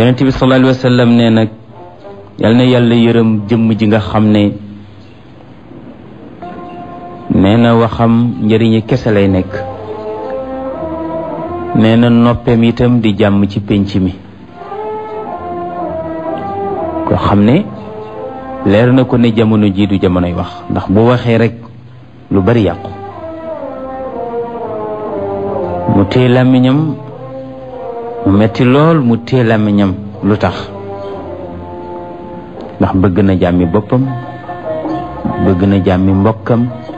yonent bi sallallahu alayhi wa sallam ne nag yal na yàlla yërëm jëmm ji nga xam ne nee na waxam njëriñi kese lay nekk nee na noppeem itam di jàmm ci pénc mi ko xam ne leer na ko ne jamono jii du jamonoy wax ndax bu waxee rek lu bari yàqu mu téye làmmiñam mu metti lool mu téye làmmiñam lu tax ndax bëgg na jàmmi boppam bëgg na jàmmi mbokkam